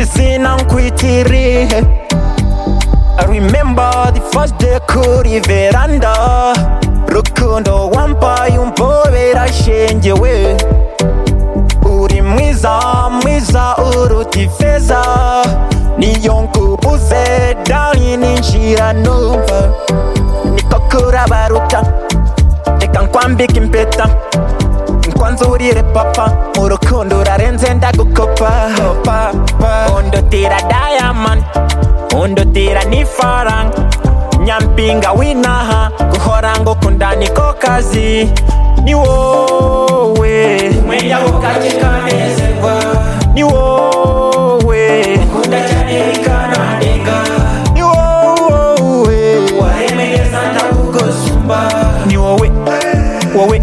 izina nkwitiri I remember the first day kuri veranda rukundo wampaye umpobera shenge we uri mwiza mwiza uruta ifeza niyo nkubuze dani ninjira numva niko kurabaruta reka nkwambike impeta nkwanzurire papa mu rukundo urarenze ndagukopa Kopa, pa. undutira diamond undutira n'ifaranga nyampinga w'inaha guhora ngukunda niko kazi ni wowe umwenda w'ubwaki kanezerwa ni wowe ukunda cyane bikanandenga ni wowe waremeye neza ndakugusumba ni wowe wowe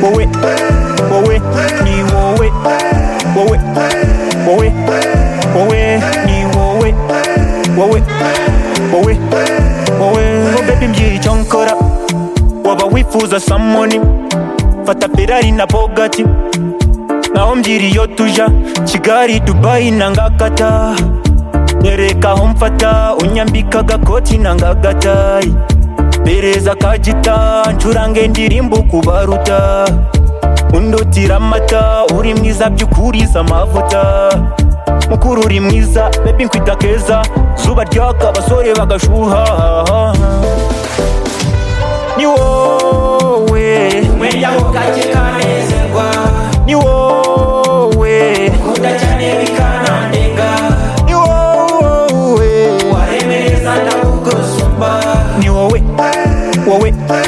wowe wowe ni wowe wowe wowe wowe ni wowe wowe wowe wowe ngo bebi mbwira icyo nkora waba wifuza samoni fata perari na bogati naho mbwira iyo tuja kigali dubayi na ngakata nyereka aho mfata unyambika agakoti na ngagatayi pereza kagita ncurange indirimbo kubaruta undutira amata uri mwiza byukuriza amavuta mukuru uri mwiza bebi nkwita keza zuba ryaka abasore bagashuha ni wowe umwenda w'ubwaki kanezerwa ni wowe ukunda cyane bikanandenga ni wowe waremeza ndakugusumba ni wowe wowe